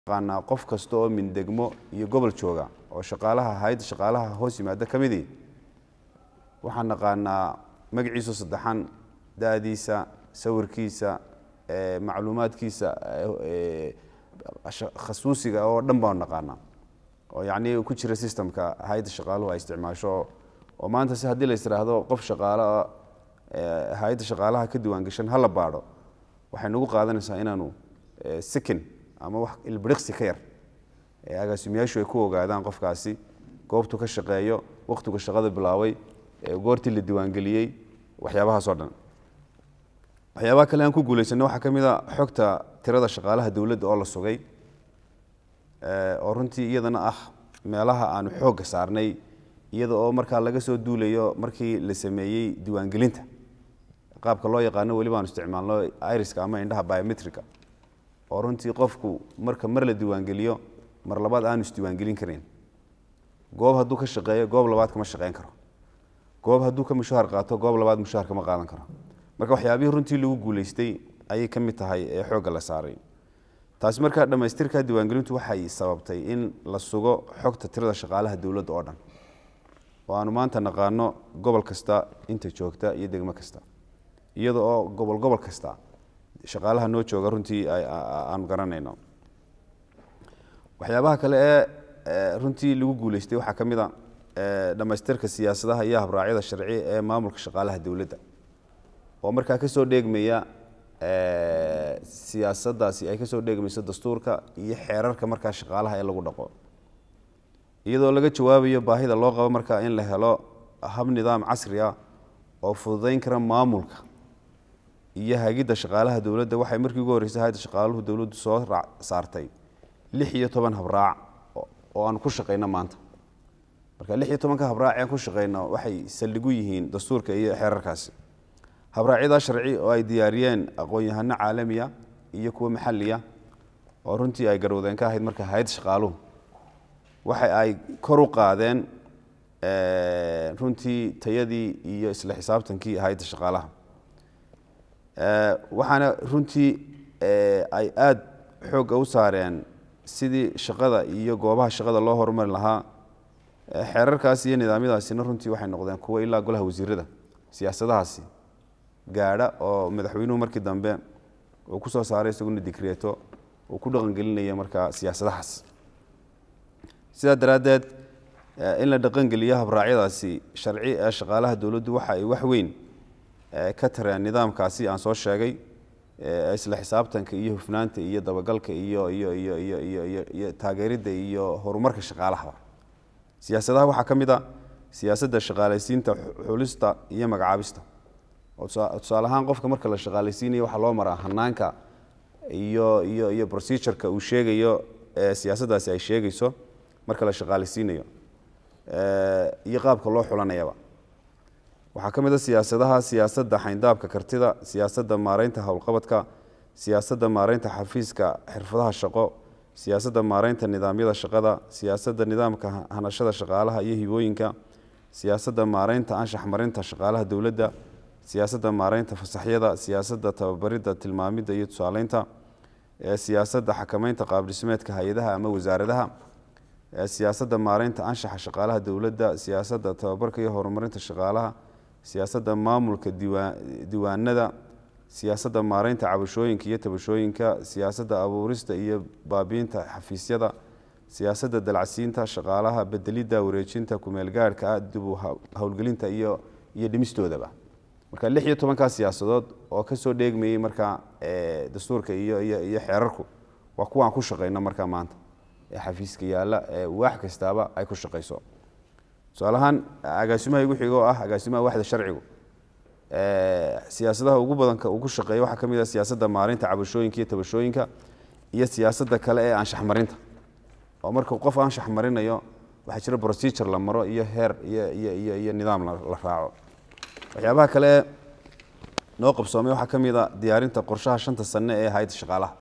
naqaanaa qof kasta oo mindegmo iyo gobol jooga oo shaqaalaha hayadda shaqaalaha hoos yimaada ka midii waxaan naqaanaa magaciisu saddexan da-diisa sawirkiisa macluumaadkiisa khasuusiga oo dhan baan naqaanaa oo yacni ku jira systemka hayadda shaqaaluhu ay isticmaasho oo maanta si haddii la istiraahdo qof shaqaalo hay-adda shaqaalaha ka diwaangashan hala baadho waxay nagu qaadanaysaa inaanu second ama wax ilbiriqsi ka yar agaasimayaashu ay ku ogaadaan qofkaasi goobtu ka shaqeeyo wakhtigu shaqada bilaabay goortii la diiwaangeliyey waxyaabahaasoo dhan waxyaabaha kale aan ku guulaysanay waxaa ka mid a xogta tirada shaqaalaha dowladda oo la sugay oo runtii iyadana ah meelaha aanu xoogga saarnay iyada oo markaa laga soo duulayo markii la sameeyey diiwaangelinta qaabka loo yaqaano weli baanu isticmaalno iriska ama indhaha biometrica oo runtii qofku marka mar la diiwaangeliyo mar labaad aanu isdiiwaangelin kareyn goob hadduu ka shaqeeyo goob labaad kama shaqeyn karo goob hadduu ka mushaahar qaato goob labaad mushaahar kama qaadan karo marka waxyaabihii runtii lagu guulaystay ayay ka mid tahay ee xoogga la saaray taasi markaa dhammaystirka diiwaangelintu waxay sababtay in la sugo xogta tirada shaqaalaha dowladda oo dhan oo aanu maanta naqaano gobol kasta inta joogta iyo degmo kasta iyada oo gobol gobol kasta shaqaalaha noo jooga runtii aanu garanayno waxyaabaha kale ee runtii lagu guulaystay waxaa ka mid a dhammaystirka siyaasadaha iyo habraacyada sharci ee maamulka shaqaalaha dowladda oo markaa kasoo dheegmaya siyaasaddaasi ay kasoo dheegmayso dastuurka iyo xeerarka markaa shaqaalaha ee lagu dhaqo iyadoo laga jawaabayo baahida loo qabo markaa in la helo hab nidaam casri ah oo fududayn kara maamulka iyo hagidda shaqaalaha dowladda waxay markii ugu horreysay hayadda shaqaaluhu dowladdu soo saartay lix iyo toban habraac oo aanu ku shaqayno maanta marka lix iyo tobanka habraac ee ku shaqayno waxay saldhigu yihiin dastuurka iyo xeerarkaasi habraacyadaa sharci oo ay diyaariyeen aqoon-yahano caalamiya iyo kuwo maxaliya oo runtii ay garowdeen ka ahayd marka hay-adda shaqaaluhu waxa ay kor u qaadeen runtii tayadii iyo isla xisaabtankii hay-adda shaqaalaha waxaana runtii ay aada xoogga u saareen sidii shaqada iyo goobaha shaqada loo horumari lahaa xeerarkaasi iyo nidaamyadaasina runtii waxay noqdeen kuwo ilaa golaha wasiirada siyaasadahaasi gaadha oo madaxweynuhu markii dambe uu ku soo saaray isaguna dikreeto uu ku dhaqangelinaya markaa siyaasadahaas sidaa daraaddeed in la dhaqangeliyo habraacyadaasi sharci ee shaqaalaha dowladdu waxa ay wax weyn ka tareen nidaamkaasi aan soo sheegay isla xisaabtanka iyo hufnaanta iyo dabagalka iyo iyo iyo iyo iyo iyo iyo taageeridda iyo horumarka shaqaalahaba siyaasadaha waxaa ka mid a siyaasadda shaqaalaysiinta xulista iyo magacaabista oo tusaale ahaan qofka marka la shaqaalaysiinayo waxaa loo maraa hanaanka iyo iyo iyo procedureka uu sheegayo siyaasaddaasi ay sheegayso marka la shaqaalaysiinayo iyo qaabka loo xulanayaba waxaa ka mid a siyaasadaha siyaasadda xayndaabka kartida siyaasadda maareynta howlqabadka siyaasadda maareynta xafiiska xirfadaha shaqo siyaasadda maareynta nidaamyada shaqada siyaasadda nidaamka hanashada shaqaalaha iyo hibooyinka siyaasadda maareynta anshax marinta shaqaalaha dowladda siyaasadda maareynta fasaxyada siyaasadda tababaridda tilmaamidda iyo tusaaleynta siyaasadda xakameynta qaabdhismeedka hay-adaha ama wasaaradaha siyaasadda maareynta anshaxa shaqaalaha dowladda siyaasadda tababarka iyo horumarinta shaqaalaha siyaasadda maamulka diiwaanada siyaasadda maareynta cabashooyinka iyo tabashooyinka siyaasadda abuurista iyo baabiinta xafiisyada siyaasadda dalacsiinta shaqaalaha bedelidda wareejinta kumeelgaarhka ah dibu howlgelinta iyo iyo dhimistoodaba marka lix iyo tobankaa siyaasadood oo kasoo dheegmayey markaa dastuurka iyo iyo iyo xeerarku waa kuwaan ku shaqayno markaa maanta ee xafiiska yaalla ee waax kastaaba ay ku shaqayso tusaalahaan agaasimaha igu xigo oo ah agaasimaha waxda sharcigu siyaasadaha ugu badanka uu ku shaqeeya waxaa ka mid ah siyaasadda maareynta cabashooyinka iyo tabashooyinka iyo siyaasadda kale ee anshax marinta oo marka qof anshax marinayo waxaa jira procedure la maro iyo heer iyo iyo iyo iyo nidaam la raaco waxyaabaha kale noo qabsoomay waxaa ka mid a diyaarinta qorshaha shanta sane ee hay-adda shaqaalaha